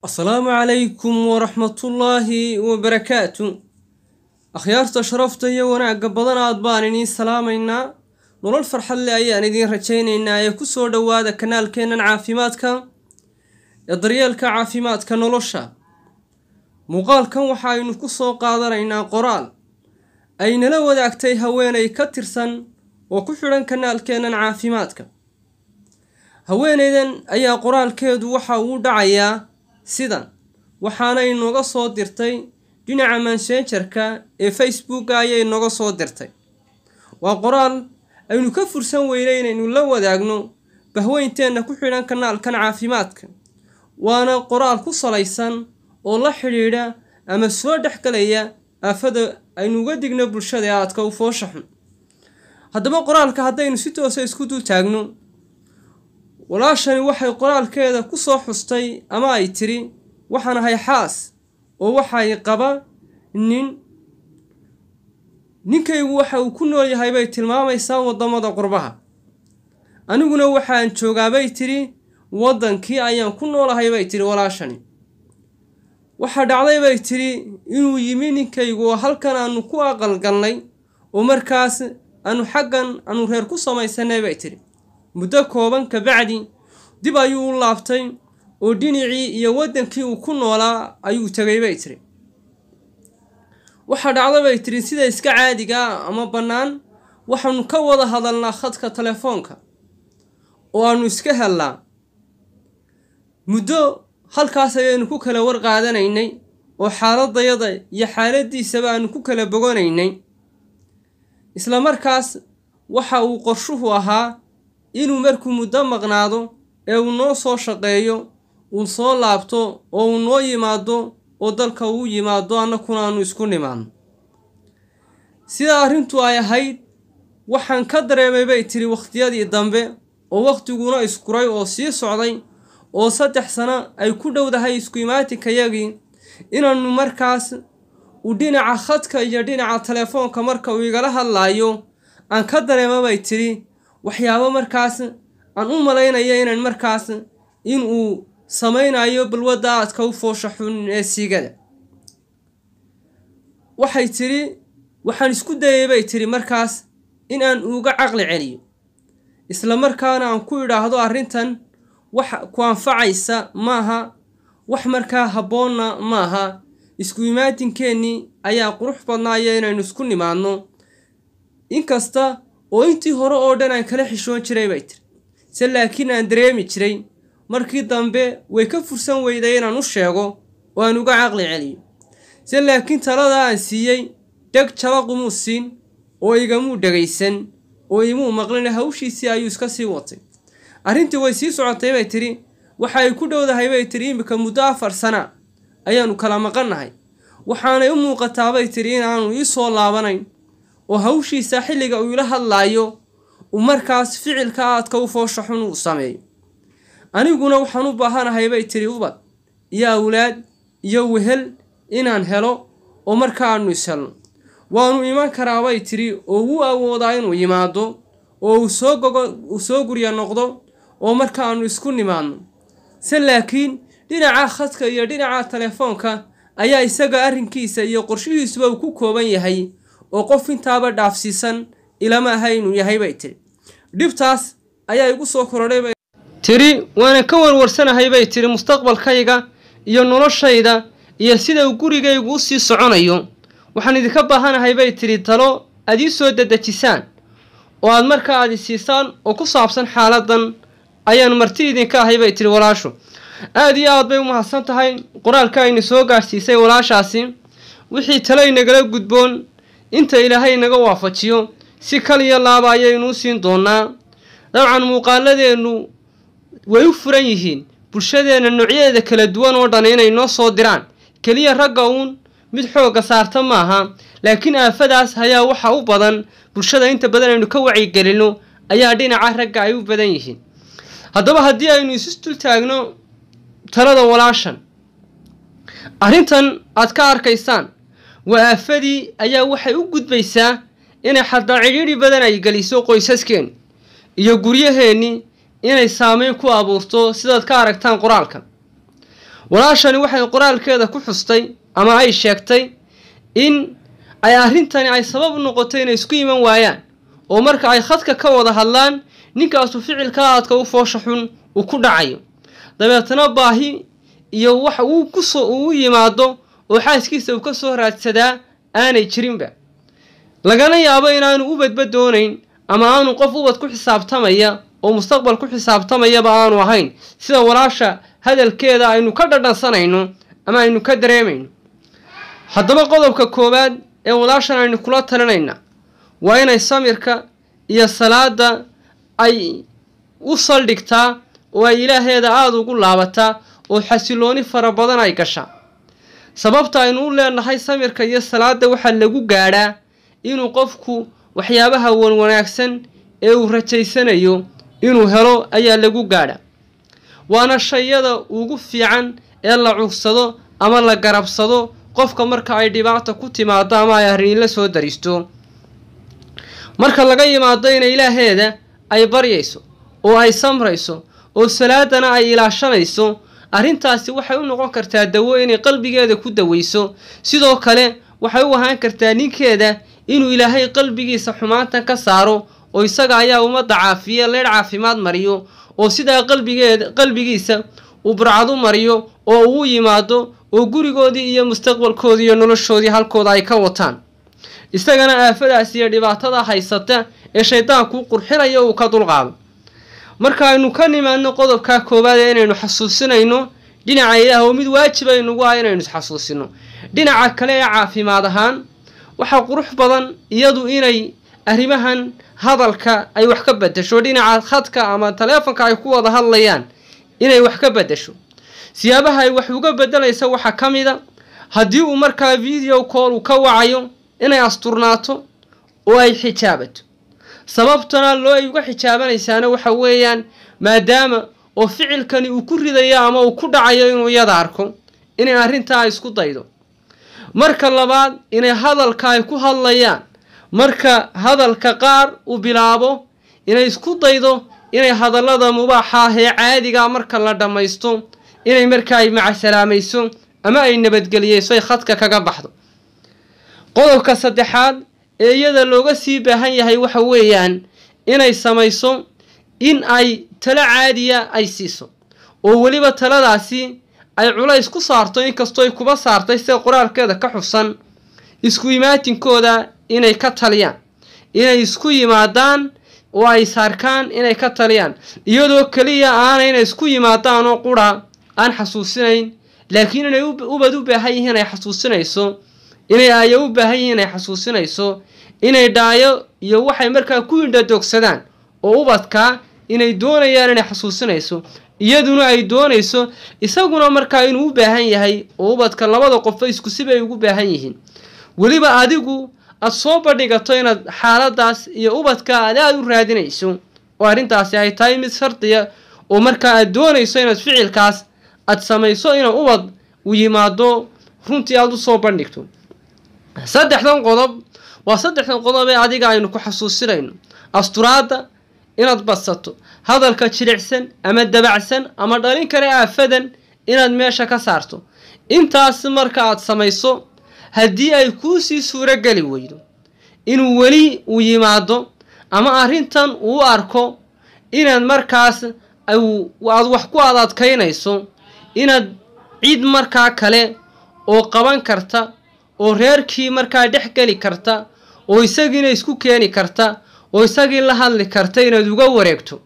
asalaamu calaykum waraxmatullaahi wabarakaatu akhyaarta sharafta iyo wanaagga badan aad baan idiin salaamaynaa nolol farxad leh ayaan idiin rajaynaynaa ee ku soo dhowaada kanaalkeennan caafimaadka ee daryeelka caafimaadka nolosha muuqaalkan waxaaynu ku soo qaadanaynaa qoraal ay nala wadaagtay haweenay ka tirsan oo ku xidhan kanaalkeennan caafimaadka haweenaydan ayaa qoraalkeedu waxa uu dhacayaa sidan waxaana inooga soo dirtay dhinaca mansenjarka ee facebooka ayay inooga soo dirtay waa qoraal aynu ka fursan weynay inaynu la wadaagno bahweynteenna ku xidhan kanaalkan caafimaadka waana qoraal ku salaysan oo la xidhiidha ama soo dhexgalaya aafada aynu uga digno bulshada ee aadka u foosha xun haddaba qoraalka haddaynu si toosa isku dul taagno walaashani waxay qoraalkeeda ku soo xustay ama ay tiri waxaan ahay xaas oo waxay qaba nin ninkaygu waxa uu ku nool yahay bay tilmaamaysaa waddamada qurbaha aniguna waxaan joogaabay tiri waddankii ayaan ku noolahay bay tiri walaashani waxaa dhacday bay tiri inuu yimi ninkaygu oo halkan aanu ku aqalgalnay oo markaas aanu xaggan aanu reer ku samaysanay bay tiri muddo kooban kabacdi dib ayuu u laabtay oo dhinacii iyo waddankii uu ku noolaa ayuu tegay bay tiri waxaa dhacda bay tiri sida iska caadiga ah ama bannaan waxaanu ka wada hadalnaa khadka telefoonka oo aanu iska hellaa muddo halkaas ayaynu ku kala war qaadanaynay oo xaaladayada iyo xaaladiisaba aanu ku kala boganaynay isla markaas waxa uu qorshuhu ahaa inuu markuu muddo maqnaado ee uu noo soo shaqeeyo uu soo laabto oo uu noo yimaado oo dalka uu yimaado annakuna aanu isku nimaadno sidaa arrintu ay ahayd waxaan ka dareemay bay tiri wakhtiyadii dambe oo wakhtiguna iskuray oo sii socday oo saddex sano ay ku dhowdahay isku imaatinkayagii inaannu markaas uu dhinaca khadka iyo dhinaca telefoonka marka uu igala hadlaayo aan ka dareema bay tiri waxyaabo markaas aan u malaynaya inaan markaas in uu samaynayo balwadda aadka u foosha xun ee siigada waxay tiri waxaan isku dayay bay tiri markaas in aan uga caqli celiyo isla markaana aan ku idhaahdo arrintan wax ku anfacaysa maaha wax markaa habboonna maaha isku imaatinkeenii ayaa qurux badnaaya inaynu isku nimaadno inkasta oo intii hore oo dhan aan kala xishoon jiray bay tiri se laakiin aan dareemi jiray markii dambe way ka fursan weyday inaan u sheego oo aan uga caqli celiyo se laakiin taladaa aan siiyey dheg jalaqumuu siin oo igamuu dhegaysan oo imuu maqlin hawshiisii ayuu iska sii watay arrintii way sii socotay bay tidhi waxa ay ku dhowdahay bay tidhi iminka muddo afar sana ayaannu kala maqannahay waxaanay u muuqataa bay tidhi inaanu ii soo laabanayn oo hawshiisa xilliga uu ila hadlaayo uu markaas ficilka aadka u foosha xun uu sameeyo aniguna waxaan u baahanahay bay tidhi ubad iyo awlaad iyo wehel inaan helo oo marka aanu ishelno waanu iman karaa bay tidhi oo wuu awoodaa inuu yimaado oo uu soo gogo uu soo gurya noqdo oo marka aanu isku nimaadno se laakiin dhinaca khadka iyo dhinaca telefoonka ayaa isaga arrinkiisa iyo qorshihiisuba uu ku kooban yahay oo qof intaaba dhaafsiisan ilama aha inuu yahay bay tiri dhibtaas ayaa igu soo korodhay bay tiri waana ka warwarsanahay bay tiri mustaqbalkayga iyo noloshayda iyo sida uu gurigaygu u sii soconayo waxaan idinka baahanahay bay tiri talo aad ii soo dadejisaan oo aad markaa aad isiisaan oo ku saabsan xaaladan ayaan marti idinka ahay bay tiri walaashu aada iyo aad bay u mahadsan tahay qoraalka ayna soo gaadhsiisay walaashaasi wixii talo inagala gudboon inta ilaahay naga waafajiyo si kaliya laaba ayaynuu siin doonaa dabcan muuqaaladeennu way u furan yihiin bulshadeenna noocyadeeda kala duwan oo dhan inay noo soo diraan keliya ragga uun mid xoogga saarta maaha laakiin aafadaas ayaa waxa u badan bulshada inta badan aynu ka wacyigelino ayaa dhinaca ragga ay u badan yihiin haddaba haddii aynu isu dul taagno talada walaashan arrintan aad ka arkaysaan waa aafadii ayaa waxay u gudbaysaa inay xataa cidhiidhi badan ay geliso qoysaskeen iyo guryaheennii inay saameyn ku abuurto sidaad ka aragtaan qoraalkan walaashani waxay qoraalkeeda ku xustay ama ay sheegtay in ay arrintani ay sabab u noqotay inay isku iman waayaan oo marka ay khadka ka wada hadlaan ninkaasu ficilka aadka u foosha xun uu ku dhacayo dabeetana baahi iyo wax uu kusoo uu yimaado oo xaaskiisa uu ka soo raadsadaa aanay jirinba lagana yaabo inaanu ubadba doonayn ama aanu qof ubad ku xisaabtamaya oo mustaqbal ku xisaabtamayaba aanu ahayn sida walaasha hadalkeeda aynu ka dhadhansanayno ama aynu ka dareemayno haddaba qodobka koowaad ee walaashan aynu kula talinayna waa inay samirka iyo salaada ay u saldhigtaa oo ay ilaaheeda aada ugu laabataa oo xasilooni fara badan ay gashaa sababta aynu u leenahay samirka iyo salaada waxaa lagu gaadhaa inuu qofku waxyaabaha wanwanaagsan ee uu rajaysanayo inuu helo ayaa lagu gaadha waana shayada ugu fiican ee la cugsado ama la garabsado qofka marka ay dhibaata ku timaado ama ay arrin la soo daristo marka laga yimaado inay ilaaheeda ay baryayso oo ay samrayso oo salaadana ay ilaashanayso arrintaasi waxay u noqon kartaa dawo inay qalbigeeda ku daweyso sidoo kale waxay u ahaan kartaa ninkeeda inuu ilaahay qalbigiisa xumaantan ka saaro oo isaga ayaa ummadda caafiya leedh caafimaad mariyo oo sidaa qalbigeeda qalbigiisa uu burcad u mariyo oo uu yimaado oo gurigoodii iyo mustaqbalkoodii iyo noloshoodii halkooda ay ka wataan isagana aafadaas iyo dhibaatada haysata ee shaydaanku qurxinaya uu ka dulqaado marka aynu ka nimaadno qodobkaa koowaad ee inaynu xasuusinayno dhinaca ilaah oo mid waajib aynugu ah inaynu isxasuusino dhinaca kale ee caafimaad ahaan waxaa qurux badan iyadu inay arrimahan hadalka ay wax ka bedesho dhinaca khadka ama taleefonka ay ku wada hadlayaan inay wax ka bedesho siyaabaha ay wax uga bedelaysa waxaa ka mid a haddii uu markaa video call uu ka wacayo inay asturnaato oo ay xijaabato sababtana loo ay uga xijaabanaysaana waxa weeyaan maadaama oo ficilkani uu ku ridayo ama uu ku dhacayo inuu iyada arko inay arrintaa isku daydo marka labaad inay hadalka ay ku hadlayaan marka hadalka qaar uu bilaabo inay isku daydo inay hadallada mubaaxa ah ee caadiga marka la dhammaysto inay markaa ay macasalaamayso ama ay nabadgeliyeyso ay khadka kaga baxdo qodobka saddexaad ee iyada looga sii baahan yahay waxa weeyaan inay samayso in ay talo caadiya ay siiso oo weliba taladaasi ay culays ku saarto inkastoo ay kuba saartay sida qoraalkeeda ka xusan isku imaatinkooda inay ka taliyaan inay isku yimaadaan oo ay saarkaan inay ka taliyaan iyadoo keliya aanay inay isku yimaadaan oo qura aan xasuusinayn laakiin inay ubad u baahan yihiin ay xasuusinayso inay aayo u baahan yihiin ay xasuusinayso inay dhaayo iyo waxay markaa ku indhadoogsadaan oo ubadka inay doonayaan inay xasuusinayso iyaduna ay doonayso isaguna markaa inuu u baahan yahay oo ubadka labada qofba isku sibay ugu baahan yihiin weliba adigu aad soo bandhigato inaad xaaladaas iyo ubadka aad aada u raadinayso oo arrintaasi ay tahay mid shardiya oo markaa aad doonayso inaad ficilkaas aad samayso inuu ubad u yimaado runtii aada u soo bandhigto saddexdan qodob waa saddexdan qodob ee adiga aynu ku xasuusinayno asturaadda inaad badsato hadalka jilicsan ama dabacsan ama dhalin kale aafadan inaad meesha ka saarto intaas marka aad samayso haddii ay kuusii suurogeli weydo inuu weli uu yimaado ama arrintan uu arko inaad markaas aad wax ku aad adkaynayso inaad cid markaa kale oo qaban karta oo reerkii markaa dhex geli karta oo isagiina isku keeni karta oo isagii la hadli karta inaad uga wareegto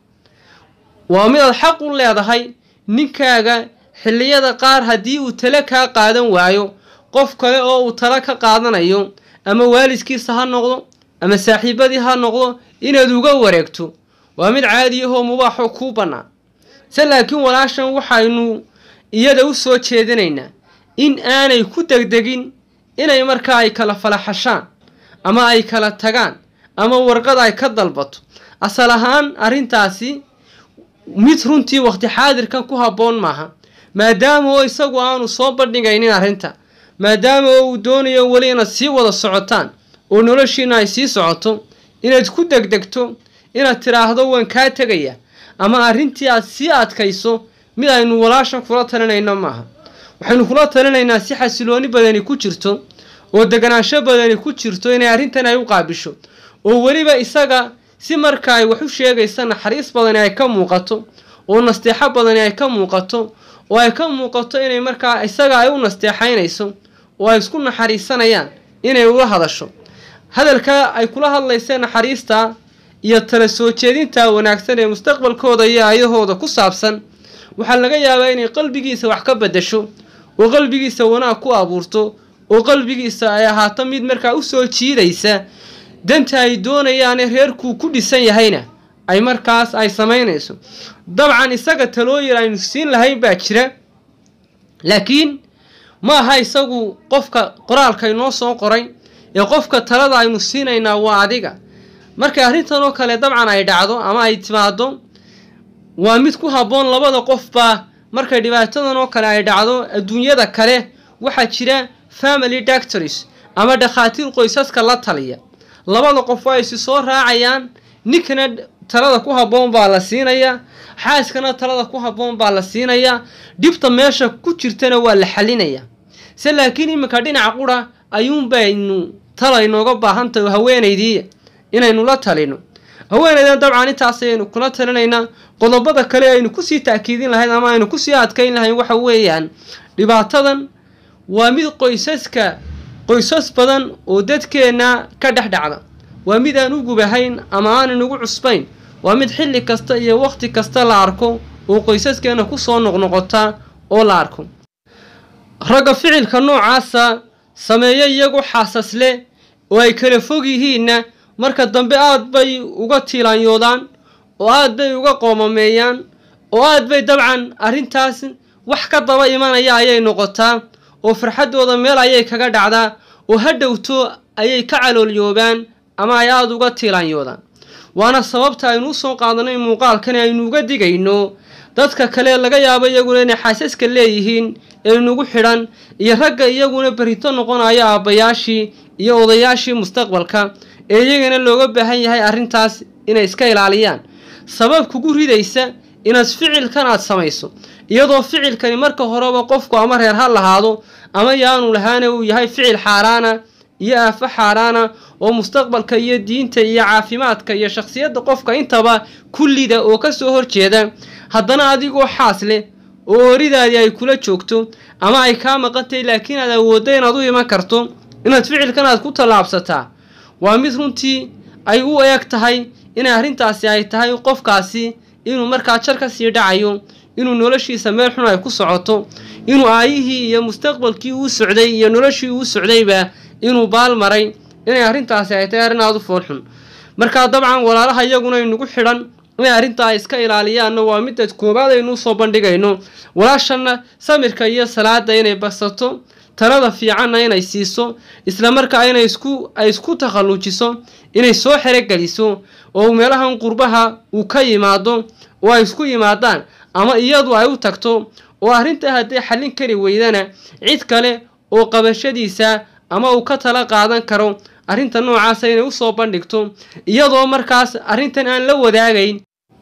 waa midaad xaq u leedahay ninkaaga xilliyada qaar haddii uu tale kaa qaadan waayo qof kale oo uu talo ka qaadanayo ama waalidkiisa ha noqdo ama saaxiibadii ha noqdo inaad uga wareegto waa mid caadiyahoo mubaaxoo kuu bannaan se laakiin walaashan waxaynu iyada u soo jeedinaynaa in aanay ku degdegin inay markaa ay kala falaxashaan ama ay kala tagaan ama warqad ay ka dalbato asal ahaan arrintaasi mid runtii waqti xaadirkan ku habboon maaha maadaama oo isagu aanu soo bandhigaynin arrinta maadaama oo uu doonayo weli inaad sii wada socotaan oo noloshiina ay sii socoto inaad ku degdegto inaad tidhaahdo waan kaa tegaya ama arrintii aad sii adkayso mid aynu walaashan kula talinayno maaha waxaynu kula talinaynaa si xasilooni badani ku jirto oo deganaansho badani ku jirto inay arrintan ay u qaabisho oo weliba isaga si marka ay wax u sheegaysa naxariis badani ay ka muuqato oo nasteexo badani ay ka muuqato oo ay ka muuqato inay markaa isaga ay u nasteexaynayso oo ay isku naxariisanayaan inay ula hadasho hadalka ay kula hadlaysee naxariista iyo tala soo jeedinta wanaagsan ee mustaqbalkooda iyo ayahooda ku saabsan waxaa laga yaabaa inay qalbigiisa wax ka bedasho oo qalbigiisa wanaag ku abuurto oo qalbigiisa ay ahaato mid markaa u soo jiidaysa danta ay doonayaane reerkuu ku dhisan yahayna ay markaas ay samaynayso dabcan isaga talooyin aynu siin lahayn baa jira laakiin ma aha isagu qofka qoraalka inoo soo qoray ee qofka talada aynu siinaynaa waa adiga markay arrintan oo kale dabcan ay dhacdo ama ay timaado waa mid ku habboon labada qofba markay dhibaatadan oo kale ay dhacdo adduunyada kale waxaa jira family doctors ama dhakhaatiir qoysaska la taliya labada qof waa isi soo raacayaan ninkana talada ku habboon baa la siinayaa xaaskana talada ku habboon baa la siinayaa dhibta meesha ku jirtana waa la xalinayaa se laakiin iminka dhinaca qura ayuunbaynu tala inooga baahan tahay oo haweenaydii inaynu la talino haweenaydan dabcan intaas ayaynu kula talinaynaa qodobada kale aynu kusii taakiidin lahayd ama aynu kusii adkayn lahayn waxa weeyaan dhibaatadan waa mid qoysaska qoysas badan oo dadkeenna ka dhex dhacda waa mid aan u gubahayn ama aanan ugu cusbayn waa mid xilli kasta iyo wakhti kasta la arko oo qoysaskeena kusoo noqnoqota oo la arko ragga ficilka noocaasa sameeya iyagoo xaasas leh oo ay kala fog yihiinna marka dambe aad bay uga tiilaanyoodaan oo aad bay uga qoomameeyaan oo aad bay dabcan arrintaas wax ka daba imanaya ayay noqotaa oo farxaddooda meel ayay kaga dhacdaa oo ha dhowto ayay ka caloolyoobaan ama ay aada uga tiilaanyoodaan waana sababta aynu usoo qaadanay muuqaalkani aynu uga digayno dadka kale laga yaabo iyaguna inay xaasaska leeyihiin ee inugu xidhan iyo ragga iyaguna berito noqonayo aabbayaashii iyo odayaashii mustaqbalka ee iyagana looga baahan yahay arrintaas inay iska ilaaliyaan sabab kugu ridaysa inaad ficilkan aad samayso iyadoo ficilkani marka horeba qofku ama reer ha lahaado ama yaanu lahaana uu yahay ficil xaaraana iyo aafo xaaraana oo mustaqbalka iyo diinta iyo caafimaadka iyo shakhsiyadda qofka intaba kullida oo kasoo horjeeda haddana adigoo xaas leh oo ooridaadii ay kula joogto ama ay kaa maqantahay laakiin aad awooddo inaad u iman karto inaad ficilkan aad ku tallaabsataa waa mid runtii ay u eeg tahay inay arrintaasi ay tahay qofkaasi inuu markaa jar ka sii dhacayo inuu noloshiisa meel xun ay ku socoto inuu aayihii iyo mustaqbalkii uu socday iyo noloshii uu socdayba inuu baal maray inay arrintaasi ay tahay arrin aada u foolxun markaa dabcan walaalaha iyaguna inugu xidhan inay arrintaa iska ilaaliyaanna waa midad koobaad aynu usoo bandhigayno walaashanna samirka iyo salaada inay basato talada fiicanna inay siiso islamarkaa inay isku ay isku takhalluujiso inay soo xerogeliso oo meelahan qurbaha uu ka yimaado oo ay isku yimaadaan ama iyadu ay u tagto oo arrintaa hadday xallin kari weydana cid kale oo qabashadiisa ama uu ka tala qaadan karo arrinta noocaasa inay usoo bandhigto iyadoo markaas arrintan aan la wadaagayn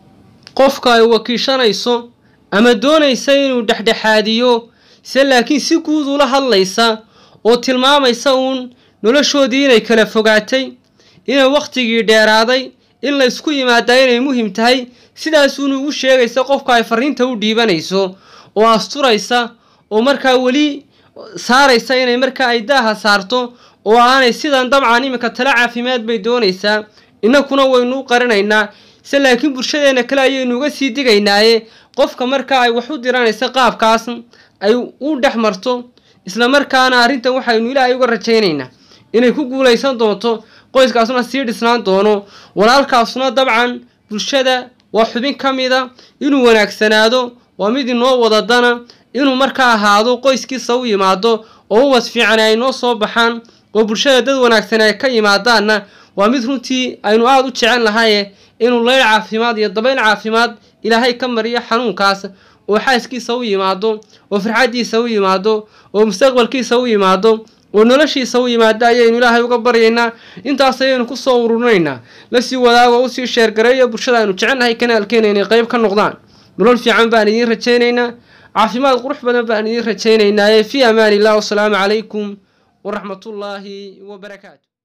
qofka ay wakiishanayso ama doonaysa inuu dhexdhexaadiyo se laakiin si guud ula hadlaysa oo tilmaamaysa uun noloshoodii inay kala fogaatay inay wakhtigii dheeraaday in la ysku yimaadaa inay muhim tahay sidaasuuna ugu sheegaysa qofka ay fariinta u dhiibanayso oo asturaysa oo markaa weli saaraysa inay markaa ay daaha saarto oo aanay sidan dabcan iminka tala caafimaad bay doonaysaa innakuna waynu u qarinaynaa se laakiin bulshadeena kale ayaynu uga sii digaynaaye qofka markaa ay wax u diranaysa qaabkaas ay u dhex marto isla markaana arrintan waxaynu ilaahay uga rajaynaynaa inay ku guulaysan doonto qoyskaasuna sii dhisnaan doono walaalkaasuna dabcan bulshada waa xubin ka mida inuu wanaagsanaado waa mid inoo wadadana inuu markaa ahaado qoyskiisa u yimaado oo uwas fiican ay noo soo baxaan oo bulshada dad wanaagsan ay ka yimaadaanna waa mid runtii aynu aada u jecel lahaye inuu leyl caafimaad iyo dabayl caafimaad ilaahay ka mariyo xanuunkaas oo xaaskiisa u yimaado oo farxaddiisa u yimaado oo mustaqbalkiisa u yimaado oo noloshiisa u yimaado ayaynu ilaahay uga baryaynaa intaas ayaynu kusoo ururinaynaa lasii wadaago usii sheergareeyo bulshada aynu jecelnahay kanaalkeena inay qeyb ka noqdaan nolol fiican baan idiin rajaynaynaa caafimaad qurux badan baan idiin rajaynaynaaye fii amaan illah wasalaamu calaykum waraxmatullaahi wabarakaatu